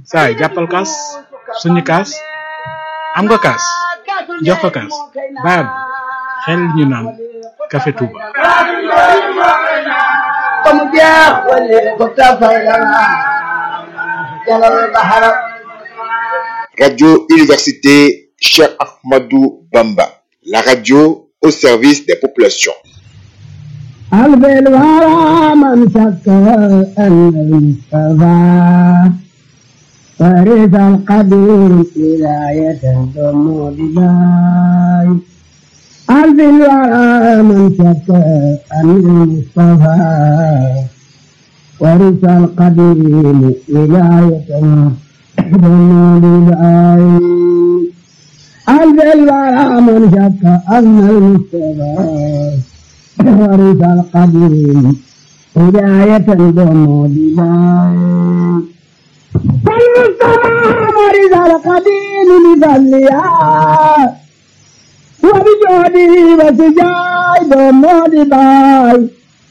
saay jàppal kaas suñu kaas am nga kaas jox ko kaas baab xel ñu naan café Touba comme jeex wala ko tafay la jalal bahara Radio Université Cheikh Ahmadou Bamba, la radio au service des populations. ألف الورى من شك أن المصطفى ورث القدير ولاية ضم بباي ألف الورى من شك أن المصطفى ورث القدير ولاية ضم بباي ألف الورى من شك أن المصطفى ورث القديم هداية ضم دماء فالمصطفى ورث القديم بفضلها وبجهده وسجاي ضم دماء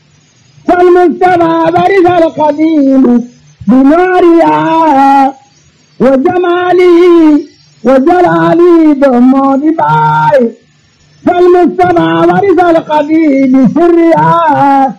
فالمصطفى ورث القديم بنورها وجماله وجلاله ضم دماء فالمجتمع ورث القديم سرها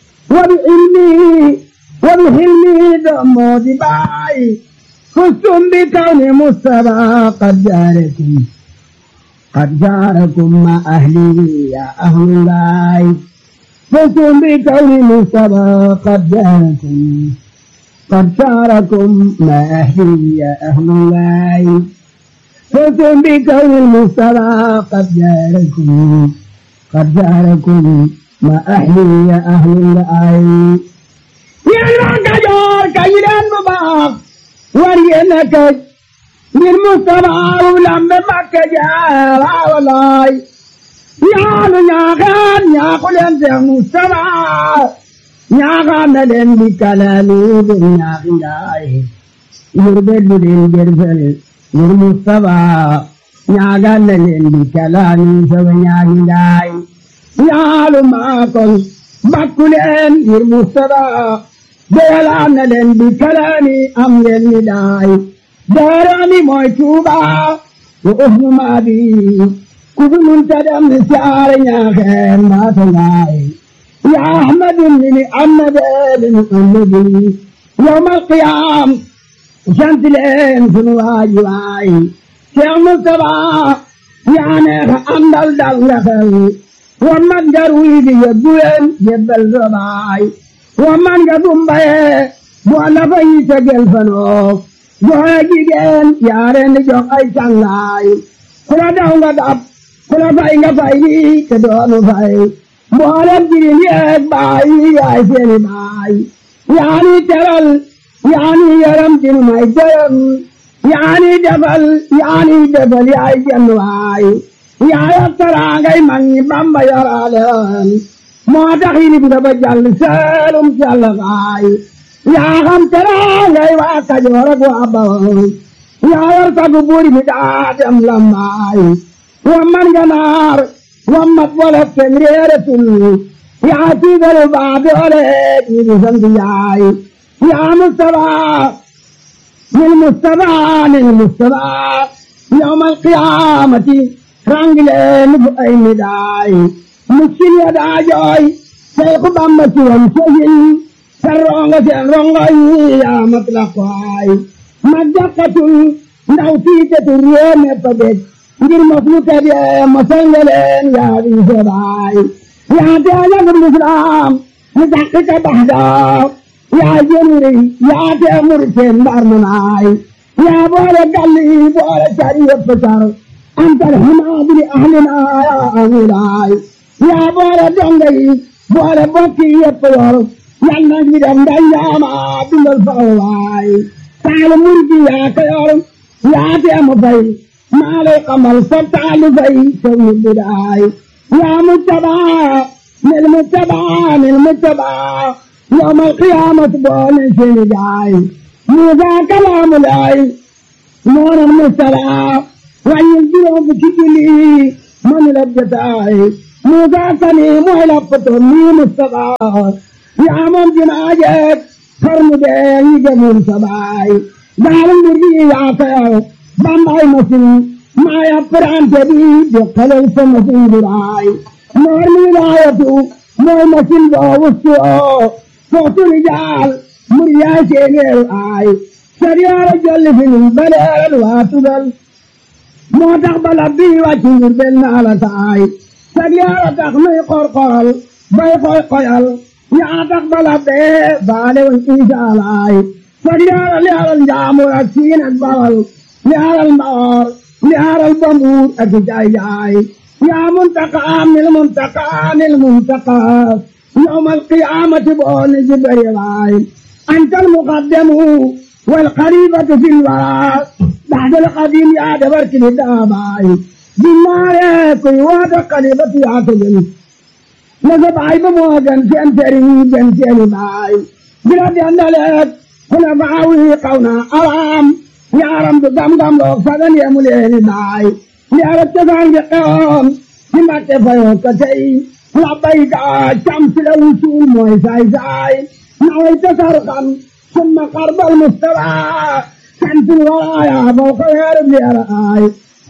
وبعلمه وبحلمه دم دباعي فزتم بكون مصطفى قد جاركم قد جاركم مع أهله يا أهل الله فزتم بكون مصطفى قد جاركم قد جاركم مع أهله يا أهل الله فزتم بكون المصطفى قد جاركم قد جاركم ما أهلي يا أهل الآي يا الرقجار كيران مباق ورينك للمصطفى ولم مكة جارا ولاي يا نياغان يا قل أنت مصطفى نياغان لن بكلامي بنياغي يربد للجرفل للمصطفى ñaagal na leen di kalaami sama ñaagi ndaay yaalu maakol bakku leen ngir Mustafa doyalaan na leen di kalaami am ngeen ni daay daarami mooy Tuuba wa uhnu maabi ku fi munta dem ni siyaare ñaaxeen maata ngaay ya ahmadu ni amade lin amadi yawmal qiyaam sant leen sunu waaji waay Cheikh Moustapha yaa neex a àndal dal nga xel wa man nga ruy di yebbu leen yebbal sa baay wa man nga dumbaye bu la fa yi tegel fanoo joxe jigéen yaa leen di jox ay cangaay ku la daw nga dab ku la fay nga fay di te doonu fay mboolem jirim yeeg baay yaay seeni baay yaa ni teral yaa ni yaram tinu may gërëm yaani defal yaani defal yaay jenn waay yaaya taraangay mag ñi bamba yoraleen moo tax yilib nga ba jàll seelum jàll waay yaa xam taraangay waa kajoor ak waa bawol yaa yor sagu buuri mi daa dem lambaay wa man ganaar wa mat wala fen réeretul yaa tiigalu baa doole jiibi sant yaay yaa Mustafa للمصطفى للمصطفى يوم القيامة رانجلين بأي مداي مسكين يدا جوي شيخ بامبتي ومسجين سرونغ سرونغ يا مطلقاي مدقة ndaw tiitatu réew me pabet ngir mafluka bi masangaleen yaa bi sebaay yaa teelagum lislaam ni dakkika baxdaa yaa jënri yaa tee murteen mbar manaay yaa boole galli boole cari yëpp car antal hamaadi li ahlina yaa amulaay yaa boole donga yi boole bokki yëpp yor yal na ngi dem ndañaama dundal fawlaay taalu murgi yaa ko yor yaa tee mu fay maa lay xamal sa taalu fay tew ñu bidaay yaa muttabaa nil muttabaa nil muttabaa يوم القيامة بون سنجاي موسى كلام الله نور المسترى وينزلهم بكجلي من لبجتاي موسى كليم ولفتني مستقى يا من جناجك فرم دين جميل سباي gaalu mbir gi yaa ko yor bambay masin maa ya prante bi jokkalel sa masin duraay noor mi wilaayatu mooy masin boo wustu oo footu rijaal muryaa seeneeru aay sariyaara jolli filin baleeral waa tugal moo tax bala bii wàcc ngir benn naa la taay sariyaara tax nuy qorqoral bay koy koyal yaa tax bala bee baale woon isaalaay sariyaara li aral njaamur ak siin ak bawal li aral mbaor li aral bambuur ak jaay jaay yaa muntaqaa nil muntaqaa nil muntaqaa yawmal qiyaamati boo ni jibari waay anta almuqaddamu wal xalifatu fil waraa بعد القديم يا دبر كل داباي بالنار كل وادا قليبة يا تجن نزب عيب موجن في أنتري جن في باي بلاد أندلت هنا بعوي قونا أرام يا رم دم دم لو سدن يا مولي باي يا رب تفعل بقوم كما تفعل كتي لبيك شمس الوصول موي ساي ساي نويت سرقا ثم قرب المستوى كنت الورايا فوق الهرب لأرآي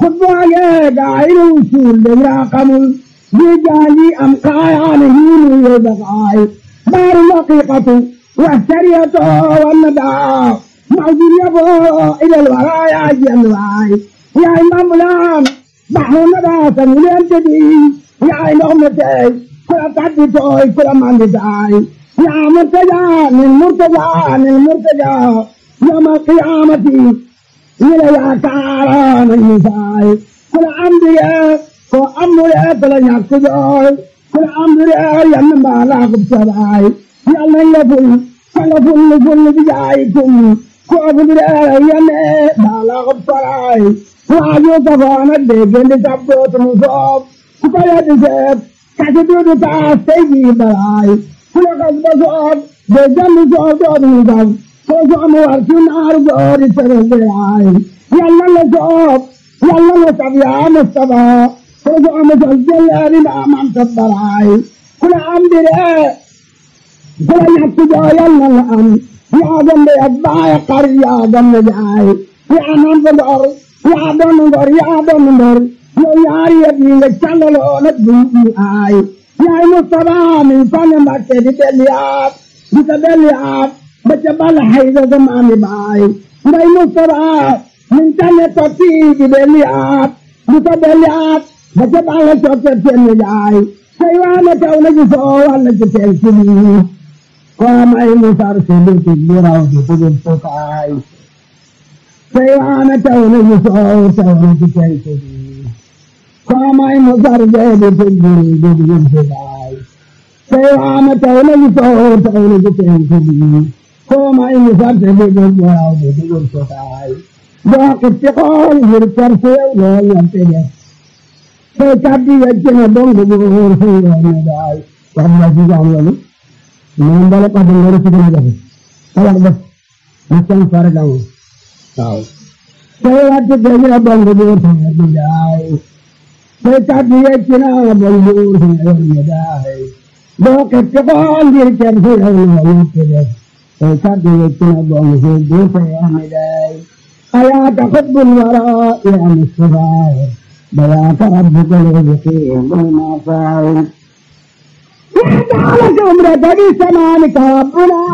خطبة قاعد وصول لمرا قمل بجالي أمقايا نهين ويبقاي دار الحقيقة والسرية والندى موجود يبو إلى الورايا جنواي يا إمام الآن بحر ندى سنولين تدي يا إمام تي كل تعدي توي كل ما عندي يا مرتجى من مرتجى من مرتجى يوم القيامة إلى تعالى من النساء كل أنبياء كل أنبياء فلن يكتبون كل أنبياء ينبع لكم سبعي يلا يفل فلفل فل بجايكم كل أنبياء ينبع لكم سبعي وعجو كفانا ديكين لتبدوت مصاب كل يدسب كتبوت تاستيجي بلاي كل قصب صاب ديكين لصاب دوت مصاب Koso am wartu naar goori serege ay yalla la soob yalla la sab ya mustafa koso am sal jellari ma man tabbaray kula am dire kula yakku jo yalla la am ya gambe abaya qar ya gambe jaay ya nan ndor ya don ndor ya don ndor yo yaari yadi nga challalo na dubi ay ya mustafa min tan mbatte di beliat di beliat ba ca bala hayda ga maami baay mbay mustara min tane tokki di belli aat di ko belli aat ba ca bala cokke tenni jaay say waana taw na ji soo walla ci tel sini ko may musar sulu ti buraw di tugul tukaay say waana taw na ji soo taw na ci tel sini ko may musar jeedi tugul di tugul tukaay say waana taw na ji soo taw na ci tel sini koma ini sarte be go wow be be go so tai do ke te ko hir par se lo yan te ne se kabi ya je na dong go go hor se yo ne dai kam na ji jam lo non dale pa de ngoro se na jabe ala ba na chan far ga wo tao se ya te be na dong go go se ne dai se kabi ya je na dong go hor se yo ne dai do ke te ko hir par se lo yan te ne فكاد يكون بعض البيت يا مداي ألا تحب الوراء يا مصطفى بلاك ربك اليقين بما فعل وجعلك عمرك بسمانك ربنا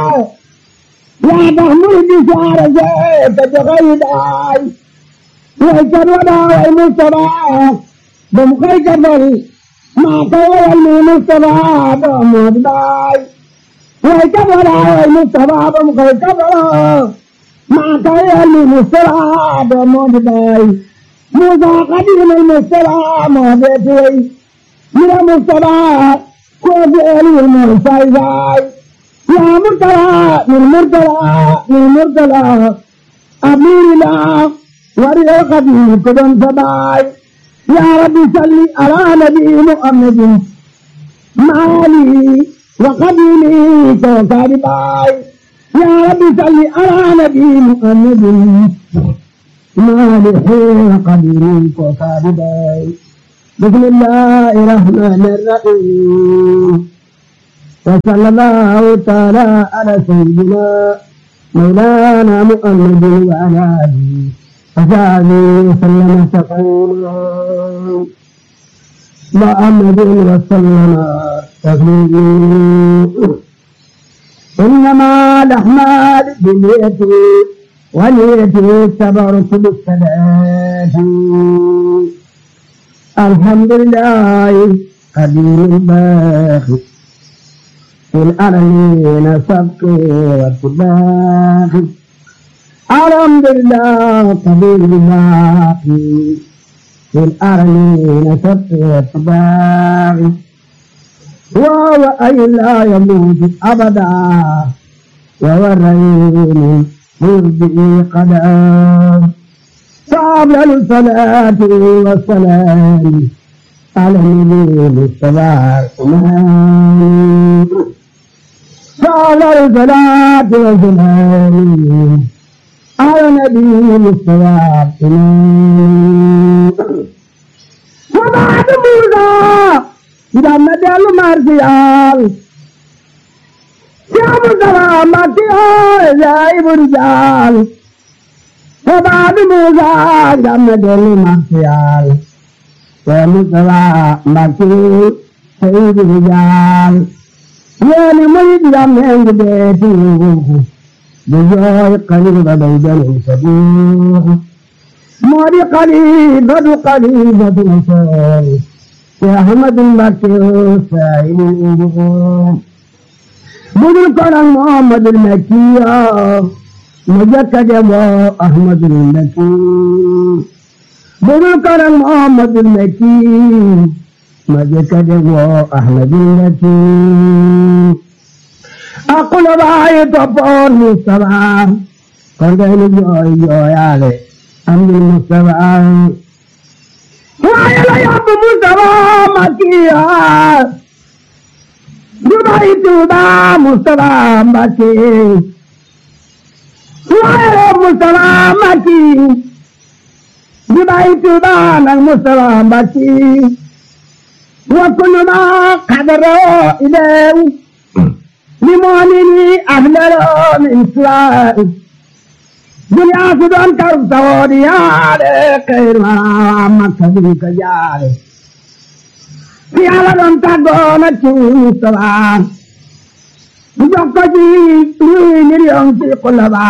يا تحمل بشعر زيت بغيداي ويسر ولا المصطفى بمخيك بل ما قوى المصطفى بموداي وكبر المصطفى بمكبر ما كان المصطفى بموداي موسى قديم المصطفى مودتي من المصطفى كوفي المصطفى يا مرتلى من مرتلى من مرتلى أمير الله وريا قديم كدن سباي يا ربي صلي على نبي محمد مالي وقديمي كوكارباي يا رب صل على نبي محمد مالح وقديمي كوكارباي بسم الله الرحمن الرحيم وصلى الله تعالى على سيدنا مولانا محمد وعلى آله وصحبه وسلم تسليما محمد وسلم تسليما إنما الأعمال بالنية ونية تبارك بالصلاة الحمد لله قدير الباقي في الأرضين سبق واتباق الحمد لله قدير الباقي في الأرضين سبق واتباق وهو أي لا يموت أبدا وهو الرحيم مرجئ قدام فأفضل الصلاة والسلام على النبي المصطفى الإمام فأفضل الصلاة والسلام على النبي المصطفى الإمام وبعد موسى جنة المرسيال يا مصطفى مكي زايب الرجال وبعد موسى جنة المرسيال يا مصطفى مكي سيد الرجال يا لمجد جمعين بيتي بجوي قريبا بيدن سبيل موري قريبا قريبا سبيل يا أحمد المكي سائل الإنجيل بدل كرم محمد المكي مجكد يا أحمد المكي بدل كرم محمد المكي مجكد يا أحمد المكي أقول باي تبور مصطفى كردين جوي جوي علي أمد المصطفى وعلى يب مصطفى مكيا جبعي توبا مصطفى مكي وعلى مصطفى مكي جبعي توبا من مصطفى مكي وكل ما قدروا إليه لمؤمن أهل من إسلام دنيا سدان كرب سوري يا خير ما مكتبي كجاري في على دون تاغونا تشوسوا jokko ji luy million ci kulaba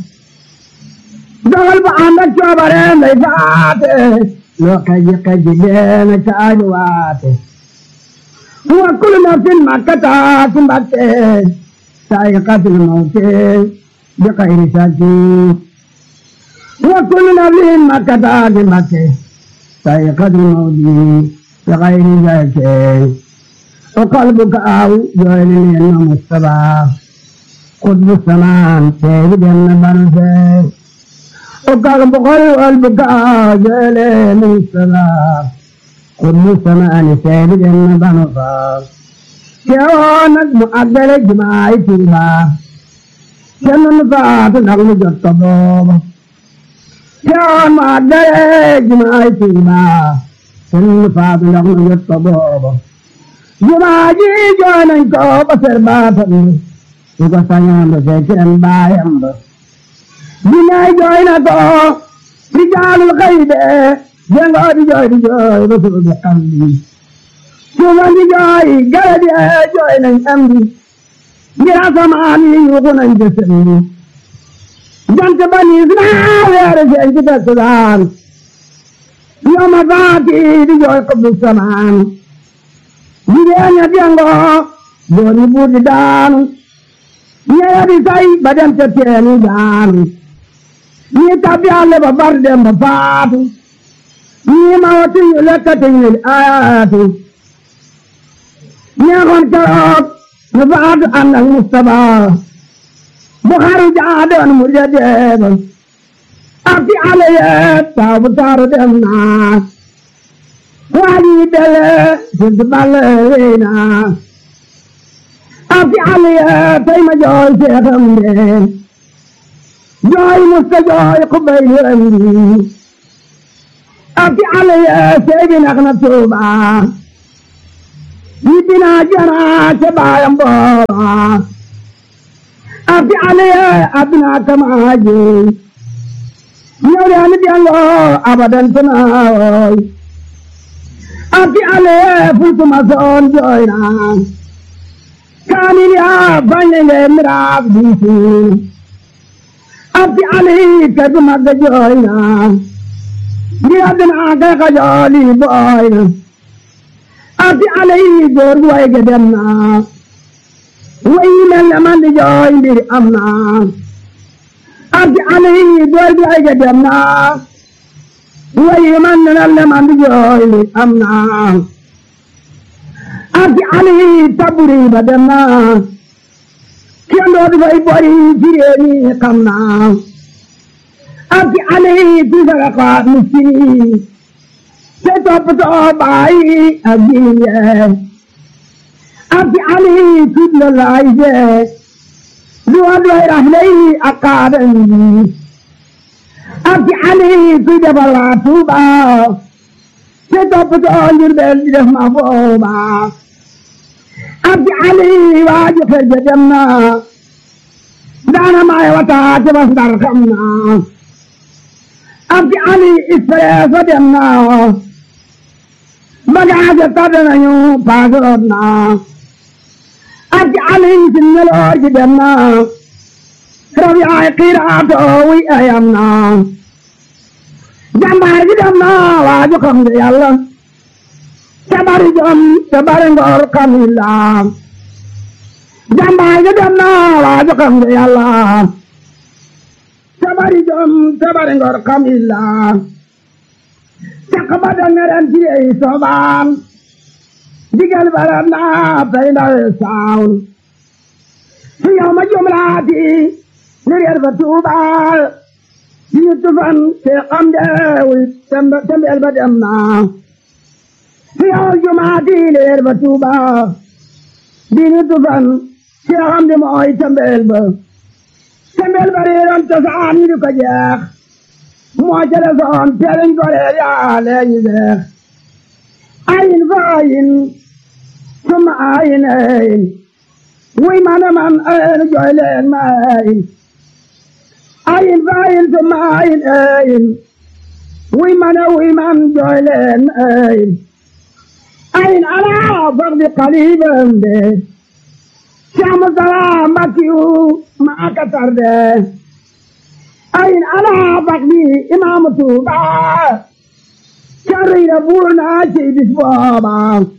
dogal ba ànd ak coobare nday faate loo kaji kaji deena caaju waate wa kullu nafsin makkata ci mbatte saayiqatul mawte bi xayri saki wa kullu nafsin makkata ci mbatte saayiqatul mawti bi xayri saki وقلبك أو جعل لأنه مستبع قطب السمان سيد جنة برزة وقلب قلبك أو جعل مستبع قطب السمان سيد جنة برزة كيوانك مؤدل جماعي تيبا جنة فات نغم جطبوب كيوان مؤدل جماعي تيبا جنة فات نغم جطبوب jumaa ji jooy nañ ko ba ser baatam su ko sañoon ba fekkeen baayam ba dinaay jooy na ko di jaalul xëy de jengoo di jooy di jooy ba suuf bi xam bi suufa di jooy gala di jooy nañ am bi ngir asamaan yi yuuxu nañ ci sën bi jant ba niis naa weere seen ci tasudaan yoma faati di jooy xubbu samaan jigéen ña jengo góor ñi buur di daanu ñeya di say ba dem ca teeni daanu ñii tabbi àll ba bar dem ba faatu ñii ma wati ñu lekkati ñu ayaatu ñeexoon keroog ñu faatu ànd ak Mustapha bu xaru jaa doon mu ja deeba ak ci àll yee taw bu taaru dem naa waaji dele sinti balle weena afi aliya tay ma jooy seexam de jooy musta jooy xubay lembi afi aliya seebi nax na tuuba yibbina jana ca baayam booba afi alaya abina kama jey ñewre ani diango abadan tanawoy afi alaya fultuma son joyna kanil ya bañenge miraaf diisin afi alayi kadu magga joyna ndi adina kay kajooli boyna afi alayi góor gu way ge dem na way mel ne man di jooy mbir am na afi alayi góor gu way ge dem na way man ne mel ne man di jooy mbir am na afi alayi taburi ba dem na kenn dootu fay bori ci réew mi xam na afi alayi fi sadaqaat miskin te toppatoo bàyyi ak jirim yee afi alayi tudd la laay jee du wa doy rafle yi ak kaadam yi afi alayi kuy defar waa Tuuba te toppatoo Njurbel di def ma booba afi alayi waaju xel ja dem na daana maay wata te bas ndar xam na afi alayi expresso dem na bagage tàdd nañu paasoot na afi alayi sin ñeloor ji dem na rab yaay xiiraato wi ayam na jàmbaar ji dem na waaju xam nga yàlla te bari jom te bari ngor kamilla jàmbaar ji dem na waaju xam nga yàlla te bari jom te bari ngor kamilla caq ba dangaren ci ey soobaan digal baram na pay ndawe saawul fi yow ma jumlaati li reer ba tuubaal ci ñu tufan te xam deewul tembeel ba dem na fi yow jumaati li reer ba tuubaal di ñu tufan te xam de mooy tembeel ba tembeel ba reeroon cosaan yi du ko jeex moo jële soon teeliñ ko reer yaa leeñi deex ayin fa ayin summa ayin ayin wuy mana man ayin jooy leen ma ayin ayin fa ayin summa ayin ayin wuy mana wuy man jooy leen ma ayin ayin alaa fardi qalibam de Saamu salaam Mbakiyu maa ka tarde ayin alaa fardi imaamu Tuuba carriira buur naa ci bis booba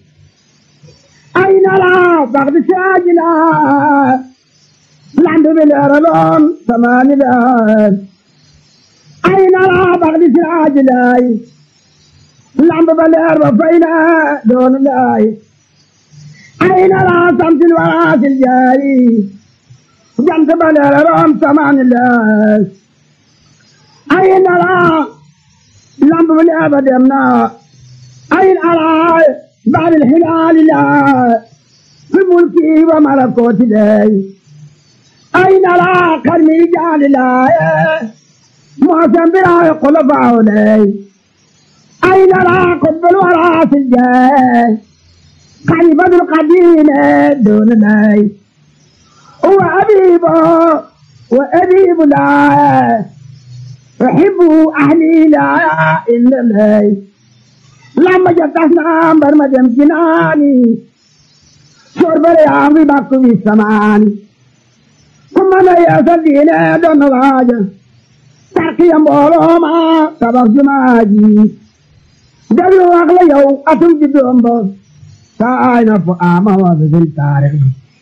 ayin alaa fardi saajina lambi bi leeraloon samaani leer ayin alaa fardi saajinaay lambi ba leer ba fay na doonu laay ayin alaa samsil waraasil jaari jant ba leeraloon samaani leer ayin alaa lamb bi leer ba dem na ayin alaa baabil hilaali laa fi mulki wa malakooti lay ayin alaa karmi jaali laaye moosen biraaye kulafaawo lay ayin alaa kubbul waraasil jee khalifatul qadiime doonu lay huwa abiibo wa abiibu laaye أحب أهلي لا إلا الله لما جتنا برما جم جناني شرب اليوم باكو في السمان كما لا يسدين دون راجة تركي أمبولو ما سبق جماجي دلو أغلى يو أتو جدوم بو ساينا فآما وزن التاريخ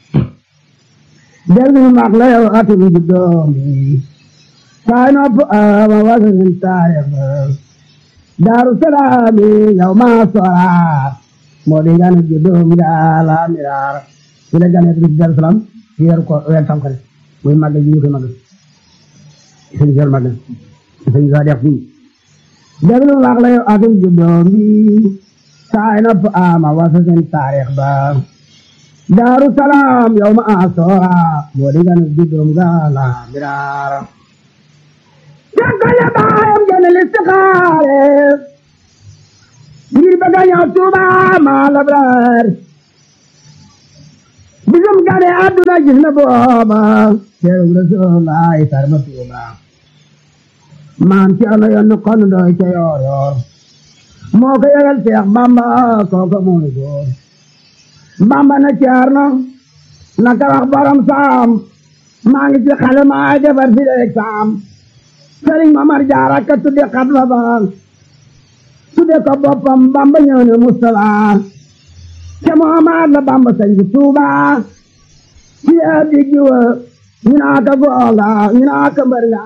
دلو أغلى يو أتو جدوم sign up uh, wasn't tired. Darussalami yow ma sora moo di gane juddum jaala mirar ci la gane ci Darussalam ci yer ko weer tam xale muy màgg ji ñu koy màgg sëñ jël màgg sëñ sa def fii déglu wax la yow atum juddum bi sign up ama wasn't taarix ba Darussalam yow ma sora moo di gane juddum jaala mirar Jàngale baayam gën a listixaare ngir bëgg a ñëw Tuuba maa labraar bisum gane àdduna gis na booba teeru Rasulullaay sarba tuuba maam ci ano yoon kon doy ca yoor yoor moo ko yëgal Seex Bamba kooka mooy góor Bamba na ceerno na ka wax borom saam maa ngi ci xale maa defar fi leeg saam Sëriñ Mamar Jaara ka tudde xatma ba tudde ko boppam Bamba ñëw ne Mustafa ca Muhammad la Bamba sañ ci Tuuba ci ab diggi wa ñu naa ka goonga ñu naa ka mbër nga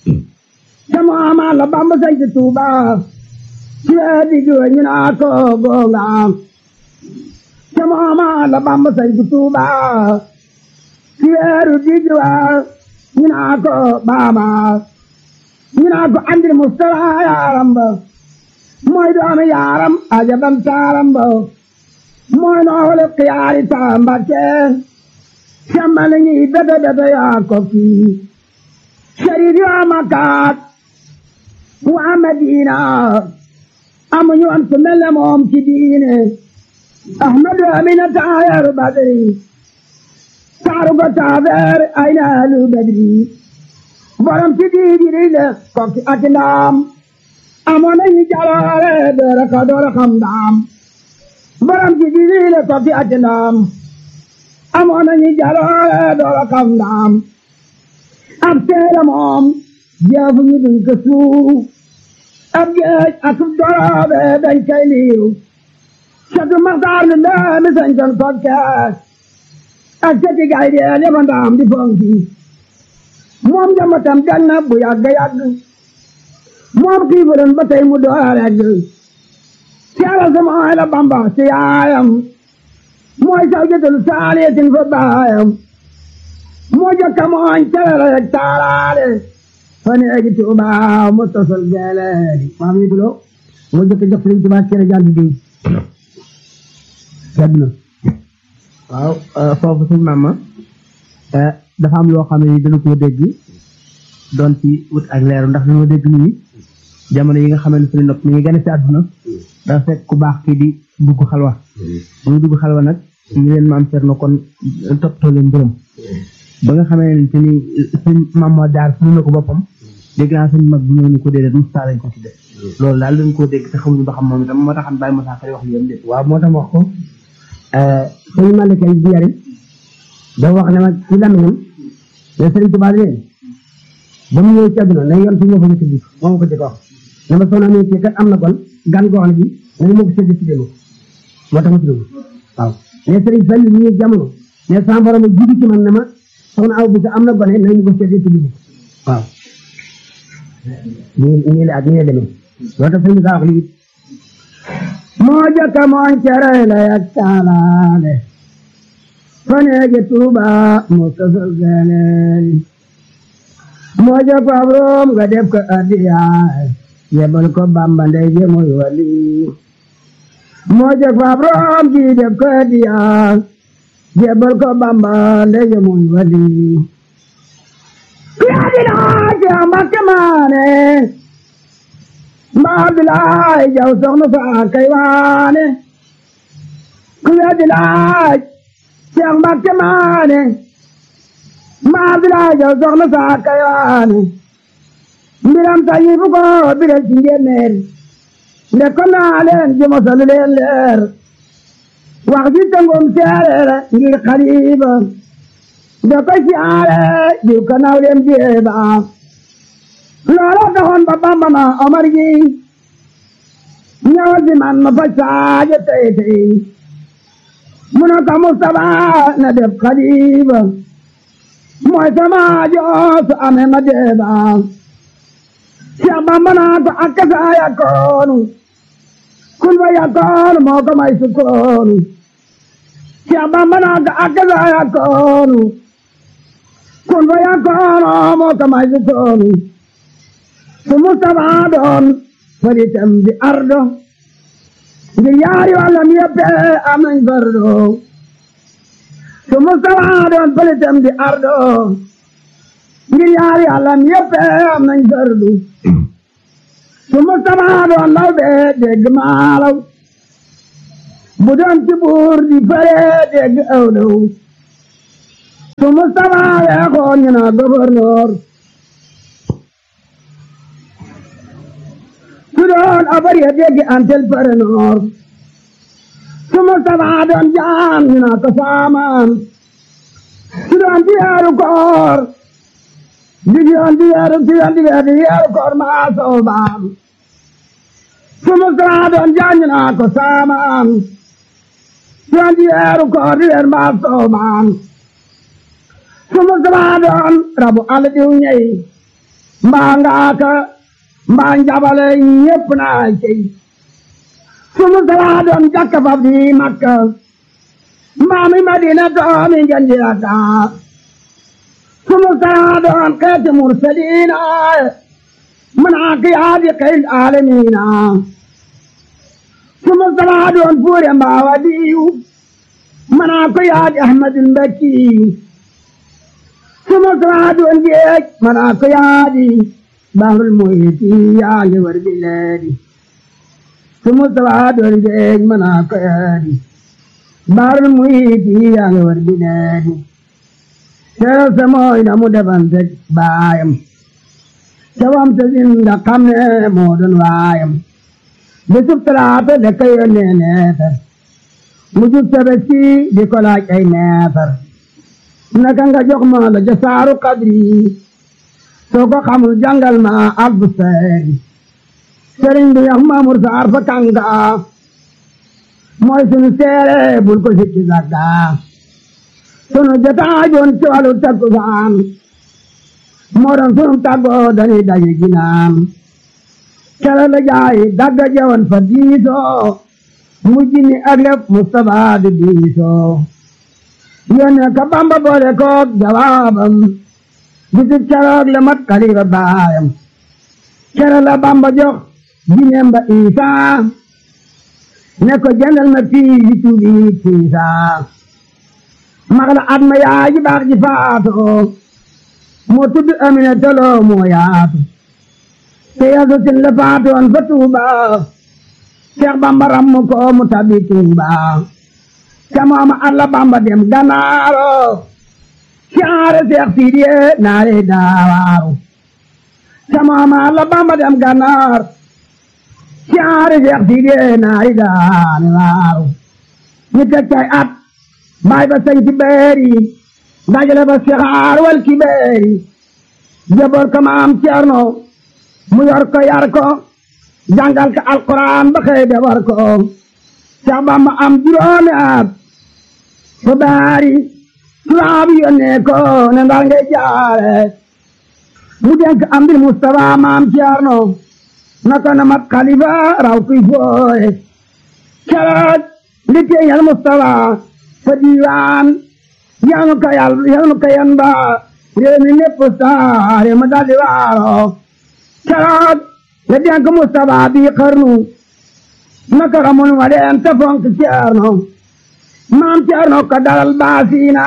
ca Muhammad la Bamba sañ ci Tuuba ci ab diggi wa ñu naa ka goonga ca Muhammad la Bamba sañ ci Tuuba ci weeru diggi wa ñu naa ko baaba ñu naa ko andil Mustafa yaaram ba mooy doomi yaaram ajabam taaram ba mooy noole xiyaari taambake sambal ñi bete bete yaa ko kii sharif yaa makaat waa Madina amuñu am ku mel ne moom ci diine ahmadu amina taayaru badri taaru ko taabeer ay naalu badri borom ci diidiri le kokki ak ndaam amoon nañu jaloore doora ka doora xam ndaam borom ci diidiri le kokki ak ndaam amoon nañu jaloore doora xam ndaam ab teere moom jeefu ñu duñ ko suuf ab géej ak doroobe dañ koy liiw catu maxtaar lu ndaami sañ kon kokkees ak cati gay deel yaba ndaam di fonki moom njambatam gan na bu yàgg yàgg moom xiifuloon ba tey mu door regg caala sama ay la bamba ci yaayam mooy saw jëtalu saaliyatin fa baayam moo jokka mooñ calala rek taalaale fa neegi tuuba mu tosol geeleedi maam yi dulo moo jokka jox Sëriñ Tuubaa cere jànd di sedd na waaw foofu suñ maama dafa am loo xam ne ni dana koo dégg doon ci wut ak leeru ndax dañoo dégg nii jamono yi nga xamante ne nopp mi ngi gane si àdduna dafa fekk ku baax kii di dugg xalwa bu ñu dugg xalwa nag ñu leen maam Cerno kon toppatoo leen mbërëm ba nga xamante ni suñ maam moo daar suñu na ko boppam dégg naa suñ mag bu ñëw ni ko déedéet Moussa lañ ko tudde loolu daal dañ koo dégg te xamuñu ba xam moom itam moo taxam bàyyi Moussa Kari wax li yam dé waaw moo tax wax ko suñu malekay bi yari da wax ne ma ci lamiñam ne Sëriñ Tuubaa leen ba mu ñëw ci àdduna ne yoon fi ñoo fa ñu tudd moom ko jëkk wax ne ma soxna ne ci kat am na kon gan goo xam ne bi nañu ma ko sédd ci démo moo tax ma tudd waaw ne Sëriñ Fall ñu ñëw jamono ne sama borom jiitu ci man ne ma soxna aw bi sa am na gone nañu ko sédd ci démo waaw nii nii la ak nii la demee loolu tax sëriñ saa wax lii moo jëkk mooñ cere la yak taalaale faneege tuuba moo sosol geleeri moo jëkk ab room nga def ko addiyaay yebal ko bamba ndey je mooy wali moo jëkk ab room ji def ko addiyaay yebal ko bamba ndey je mooy wali yaadilaa ke mbakke maane mbaa bilaay jaw soxna faa kay waane ku yaadilaa Seex Mbakke maane mbaa bilaay jaw soxna faa kay waane mbiram tayi fu ko biral ci njéeméer nde ko naa leen ji mosalu leen leer wax ji tëngum seereere ngir xaliba nde ko siyaare jiw ka naw leen jeeba loola taxoon ba Bamba ma Omar gi ñëwal si man ma faj saaje tey tey mu ne ko Mustapha na def xaliba mooy sama joosu ame ma deeba Cheikh Bamba naa ko akka saa yakkoonu kun fa yakkoonu moo ko may sukkoonu Cheikh Bamba naa ko akka saa yakkoonu kun fa yakkoonu moo ko may sukkoonu su Mustapha doon faritam di ardo ngir yaari wàllam yëpp am nañ fardo su Mustapha doon faritam di ardo ngir yaari wàllam yëpp am nañ fardo su Mustapha doon law bee dégg maalaw bu doon ci buur di fare dégg awlaw su Mustafa weexoon ñu naa gouverneur su doon abar ya déggi antel parenor su Mustafa doon jaam ñu naa ko saamaan su doon di weeru koor di yoon di weeru di yoon di weeru di weeru koor maa soobaam su Mustafa doon jaam ñu naa ko saamaan su doon di weeru koor di weeru maa soobaam su Mustafa doon rabu àll diw ñey mbaa ngaaka mbaa njabale ñépp naa cey su Mustafa doon jakka fab di Makka mbaa mi Madina doomi ngeen di Dakar su Mustafa doon xeeti mursaliina manaa kiyaadi xeyl aalamiina su Mustafa doon fuure mbaa wadiyu manaa kiyaadi Ahmadul Mbakkiyu su Mustafa doon géej manaa kiyaadi bahrul muhiti yaa ngi war bileedi su Mustafa doon géej manaa kiyaadi bahrul muhiti yaa ngi war bileedi Sero se mooy na mu defante baayam cawam te zinda xam ne moo doon waayam bisub talaata da ka yónnee neefar mu jub tabaski di ko laaj ay neefar naka nga jox ma la jasaaru kadri soo ko xamul jàngal ma albu seeri sëriñ bi yax maamur saar fa kanga mooy sunu seere bul ko sikki sagga sunu jotaajoon ci wàllu takkusaan moo doon sunu tàggoo dañuy daje ginaan kere la jaay dagga jawan fa diisoo mujj ni ak lépp Mustafa di diisoo yónnee ka Bamba boole koog jawaabam bisib keroog la mat xalifa baayam kere la Bamba jox jineem ba Isaa ne ko jëndal ma fii yi tuubi tiisaa mag la at ma yaay ji baax ji faatoo moo tudd Amina Tolo moo yaatu te yasu sin la faatoon fa Tuuba Seex Bamba ram ko mu tabi Tuuba ca mooma alla Bamba dem Ganaaro siyaare Seex Sidiye naare daawaaru ca mooma alla Bamba dem Ganaar siyaare Seex Sidiye naare daawaaru ñu teg cay at baay ba sañ ci beeri dajale ba sixaar wal ki beeri jaboor ko maam Cerno mu yor ko yar ko jàngal ko alquran ba xëy de war ko Seex Bamba am juróomi at fa baari tubaab yónnee ko ne ndar ngay jaare mu denk am di Mustafa maam Cerno naka na mat xalifa raw kuy fooye keroog li teeñal Mustafa fa diiwaan yanu ka yal yanu ka yan ba réew mi lépp saare ma daldi waaro keroog la denk Mustafa bi xarnu naka ramon wa leen te fonk Ceerno maam Ceerno ko dalal baasiina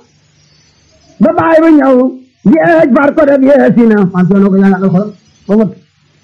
ba baay bu ñëw géej far ko def yeesina maam Ceerno ko jàngal ko ba mot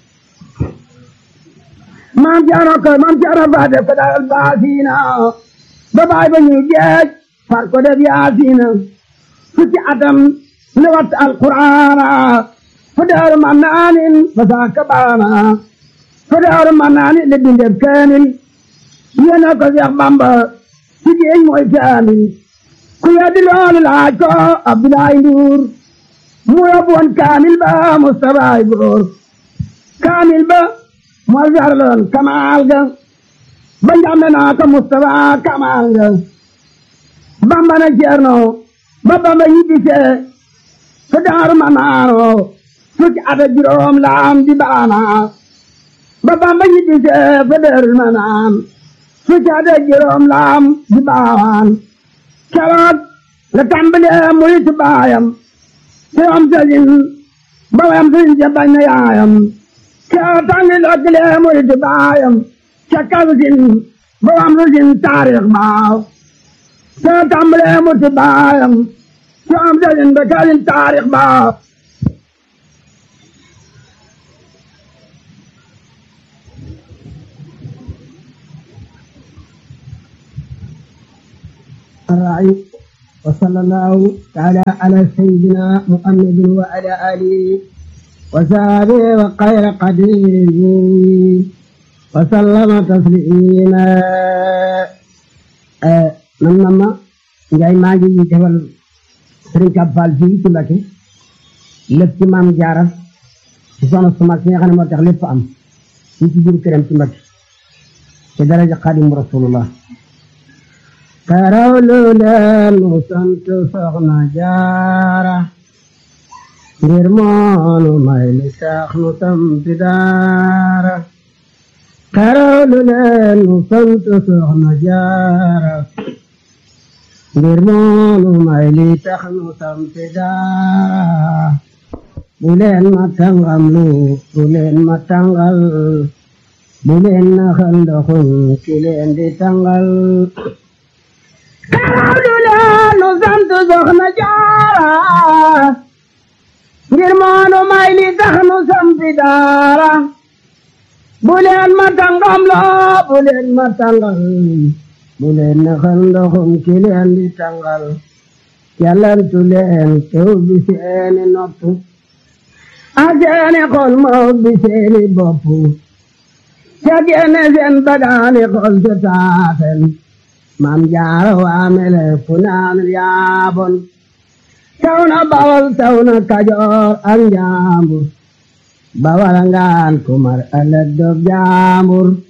maam Ceerno ko maam Ceerno fa def ko dalal baasiina ba baay ba ñëw géej far ko def yaasiina fukki atam li wat alquraana fu daaru mannaanin fa saaka baana fu daaru mannaanin li bindeb kaamil yéena ko Seex Bamba ci géej mooy kaamil ku weddi loolu laaj ko Abdoulaye Ndour mu yóbbu woon kaamil ba Mustafa ay góor kaamil ba moo jarloon kamaal ga ba njàmbe naa ko Mustafa kamaal ga Bamba na Ceerno ba Bamba ñibbisee fa daaru ma naano fukki at ak juróom laam di baana ba Bamba ñibbisee fa daaru ma naan fukki at ak juróom laam di baawaan keroog la tàmbalee muritu baayam te am sëriñ ba wayam sëriñ ja bañ na yaayam keroog tàmbalee muritu baayam ca kalsin ba wayam sëriñ taarix baaw te tàmbalee muritu baayam te am sëriñ ba kalsin taarix baaw raay وصلى الله تعالى على سيدنا محمد وعلى آله وصحبه وخير قديره وسلم تسليما man man ma Njaay maa ngi defal Sëriñ Kab Fall fii ci Mbakke lépp ci maam jaara ci soxna su mag si nga xam ne moo tax lépp am fii ci biir këram ci Mbakke ci daraja Xaadimu Rasulullah karawlu leen nu sant soxna jaara ngir moonu may li tax nu sampi daara karawlu leen nu sant soxna jaara ngir moonu may li tax nu sampi daara bu leen ma tàngam lu bu leen ma tàngal bu leen naxal ndoxum ki leen di tàngal karawlu leen nu sant soxna jaara ngir moonu may li tax nu sampi daara bu leen ma tàngam loo bu leen ma tàngal bu leen naxal ndoxum ki leen di tàngal yàllantu leen tew bi seeni nopp ak seeni xol ma ubbi seeni bopp ca génne seen bagaani xol ca taaten maam jaara waamele fu naan yaabon taw na bawal taw na kajoor ak njaambur bawal ngaan kumar ëllëg dog jaambur